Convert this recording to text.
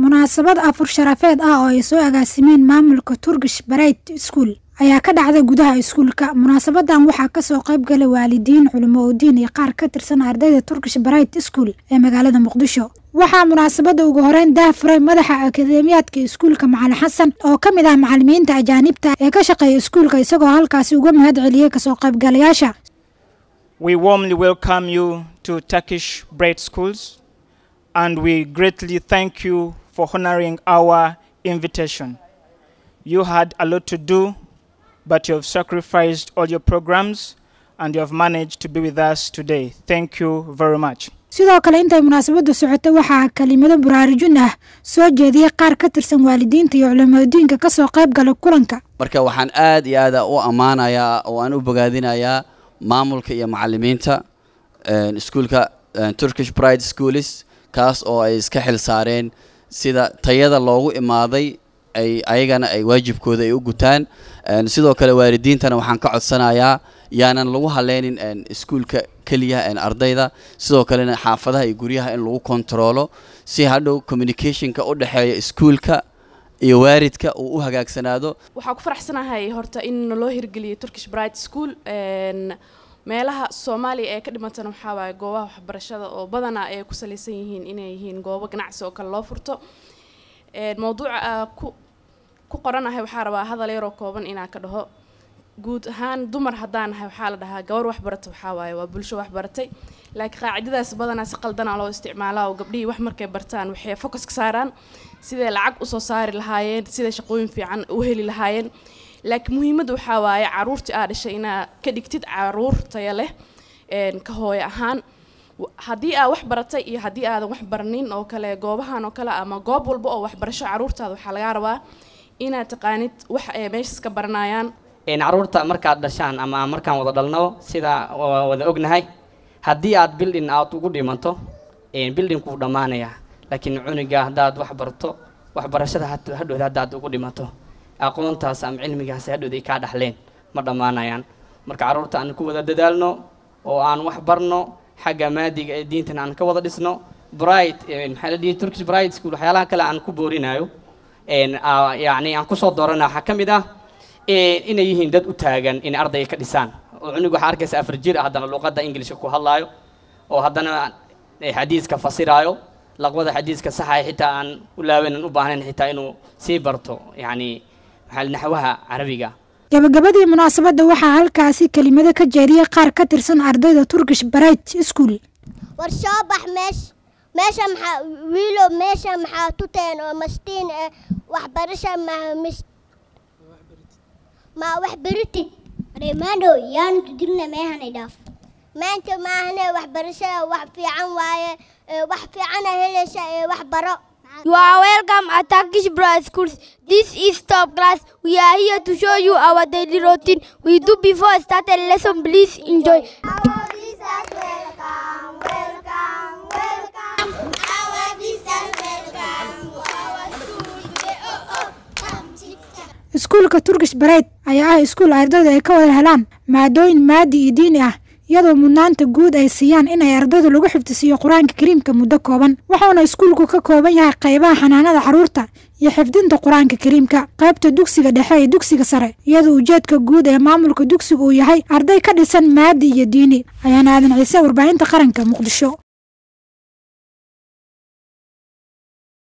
munaasabad afur sharafeed ah oo ay soo agaasimeen maamulka turkish bright school ayaa ka dhacday gudaha iskuulka munaasabadan waxaa kasoo qayb galay waalidiin culimo oodiin iyo qaar ka tirsan ardayda turkish bright school ee magaalada muqdisho waxaa munaasabada ugu horeyn daafuray madaxa akadeemiyaadka iskuulka macalin xasan oo ka mid ah macalimiinta ajaanibta ee ka shaqeeya iskuulka isagoo halkaasi uga mahad celiyey kasoo qaybgalayaasha We warmly welcome you to Turkish Bright Schools and we greatly thank you for honoring our invitation. You had a lot to do, but you have sacrificed all your programs and you have managed to be with us today. Thank you very much. sidoo kale intay munaasabadu socotay waxaa kelimado buraarujin ah soo jeediyey qaar ka tirsan waalidiinta iyo culimadiinka kasoo qayb gala kulanka marka waxaan aad iyo aad u ammaanayaa oo aan u bogaadinayaa maamulka iyo macalimiinta iskuulka turkish bride schoolis kaas oo ay iska xil saareen sida tayada loogu imaaday ay ayagana ay waajibkooda ay u gutaan sidoo kale waalidiintana waxaan ka codsanayaa yaanan lagu haleynin iskuulka keliya ardayda sidoo kalena xaafadaha iyo guryaha in lagu kontaroolo si hadhow communicationka u dhexeeya iskuulka iyo waaridka uu u hagaagsanaado waxaa ku faraxsanahay horta in loo hirgeliyay turkish bright school meelaha soomaaliya ee ka dhimantana waxaa waaye goobaha waxbarashada oo badanaa ay ku salaysan yihiin inay yihiin goobo ganacsi oo kale loo furto mawduuca ku ku qoranahay waxaa rabaa hadal yaroo kooban inaan ka dhaho guud ahaan dumar haddaan nahay waxaa la dhahaa gabar waxbarata waxaa waaye waa bulsho waxbaratay laakiin qaacidadaas badanaa si qaldanaa loo isticmaalaa oo gabdhihii wax markay bartaan waxay focus ka saaraan siday lacag usoo saari lahaayeen siday shaqooyin fiican u heli lahaayeen laakiin muhiimadda waxaa waaye caruurtii aa dhashay inaa ka dhigtid caruur taya leh ka hooyo ahaan haddii aa wax baratay iyo haddii aadan wax baranin oo kale goobahan oo kale ama goob walba oo waxbarasho caruurtaada waxaa lagaa rabaa inaad taqaanid wax ay meeshas ka baranayaan caruurta markaad dhashaan ama markaan wada dhalno sida wada ognahay haddii aad bildin aad ugu dhimanto bildinku dhammaanaya laakiin cuniga haddaad wax barto waxbarashada hadhowda haddaad ugu dhimato aqoontaas ama cilmigaas hadhowda ay kaa dhaxleen ma dhammaanayaan marka carruurta aan ku wada dadaalno oo aan wax barno xagga maadiga ee diintan aan ka wada dhisno bright maxaa la dhihi turkish bright school waxyaalaha kale aan ku boorinayo yacni aan kusoo doorana waxaa ka mid ah inay yihiin dad u taagan inay ardayga ka dhisaan oo cunug waxaa arkaysa afar jir ah haddana luqadda ingilishka ku hadlaayo oo haddana xadiiska fasiraayo laqbada xadiiska saxa xitaa aan u laabanan u baahnayn xitaa inuu sii barto yacni maxaa naxwaha carabiga gabagabadii munaasabadda waxaa halkaasi kelimado ka jeediyey qaar ka tirsan ardayda turkish bright school war soo bax meesh meesha maxaa wiilo meesha maxaa tuteen oo mastiin eh waxbarasha mamis ma wax beritid reemaadhow yaanu digna meehanay dhaaf maanta maahane waxbarashada wax fiican waaye wax fiicana helaysa ee wax baro You are welcome at Turkish Bright Schools. This is top class. We are here to show you our daily routine. We do before starting lesson. Please enjoy. Our visitors welcome, welcome, welcome. Our visitors welcome to our school today. Oh, oh, come, chica. iskuulka turkish bright ayaa ah iskuul ardaydu ay ka wada helaan maadooyin maadi iyo diini ah iyadoo mudnaanta guud ay siiyaan inay ardaydu lagu xifdisiiyo qur-aanka kariimka muddo kooban wuxuuna iskuulku ka kooban yahay qaybaha xanaanada carruurta iyo xifdinta qur-aanka kariimka qaybta dugsiga dhexe iyo dugsiga sare iyadoo ujeedka guud ee maamulka dugsiga uu yahay arday ka dhisan maadi iyo diini ayaana aadan ciise warbaahinta qaranka muqdisho